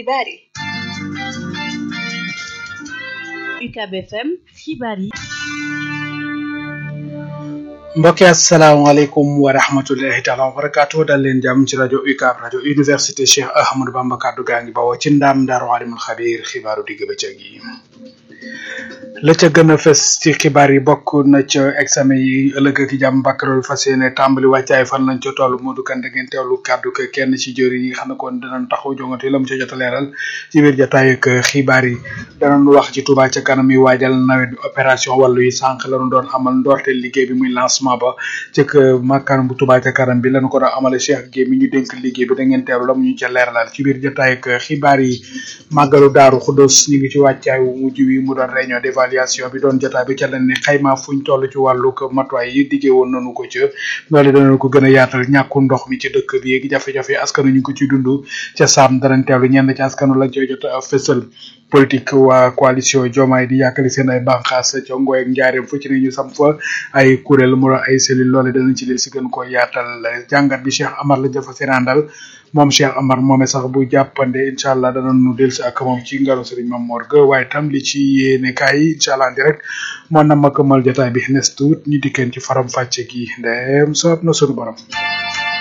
xibaar yi UCAB FM xibaar yi mbokki asalaamaaleykum wa rahmatullahi taala wa barakaatu dal leen jàmm ci rajo UCAB rajo université Cheikh Ahmadou Bamba kaddu gaa ngi bawoo ci ndaam daaru alimul xabiir xibaaru digg bëccëg yi la ca gën a fës ci xibaar yi bokk na ca examen yi ëllëg ak jàmm baccalauréat fas yéene tàmbali wàccaay fan lañ ca toll Modou Kane da ngeen teewlu kàddu ke kenn ci jëri yi nga xam ne kon dinañ taxaw jongante la mu ca jot a leeral ci biir jotaay ak xibaar yi danañ wax ci Touba ca kanam yi waajal nawet bi opération wàllu yi sànq lañu doon amal ndorteel liggéey bi muy lancement ba cëk makkaan bu Touba ca kanam bi lañu ko doon amale Cheikh Guèye mi ñu dénk liggéey bi da ngeen teewlu la mu ñu ca leeralal ci biir jotaay ak xibaar yi màggalu daaru Xudos ñu ngi ci wàccaay wu mujj wi mu doon réunion d'évaluation bi doon jotaay bi ca leen ni xayma fuñ toll ci wàllu matuwaay yi diggee woon nañu ko ca loolu danañ ko gën a yaatal ñàkku ndox mi ci dëkk bi yeegi jafe-jafe askanu ñu ngi ko ci dund ca saam danañ teewlu ñenn ci askanu lañ coy jot a fësal politique waa coalition Diomaye di yàkkali seen ay bànqaas ca Ngoy ak Njaareem fu ci ne ñu sam fa ay kuréel mu ay cellule loole danañ ci del si gën ko yaatal jàngat bi Cheikh Amar la jafa seenaandal moom Cheikh Amar moome sax bu jàppande incha allah danañu del si ak moom ci ngaru Serigne Mame Mor ga waaye tam li ci yéene kaay yi incha allah direct moo na ma këmal jotaay bi nes tuut ñu dikkeen ci faram fàcce gi ndem soob na sunu borom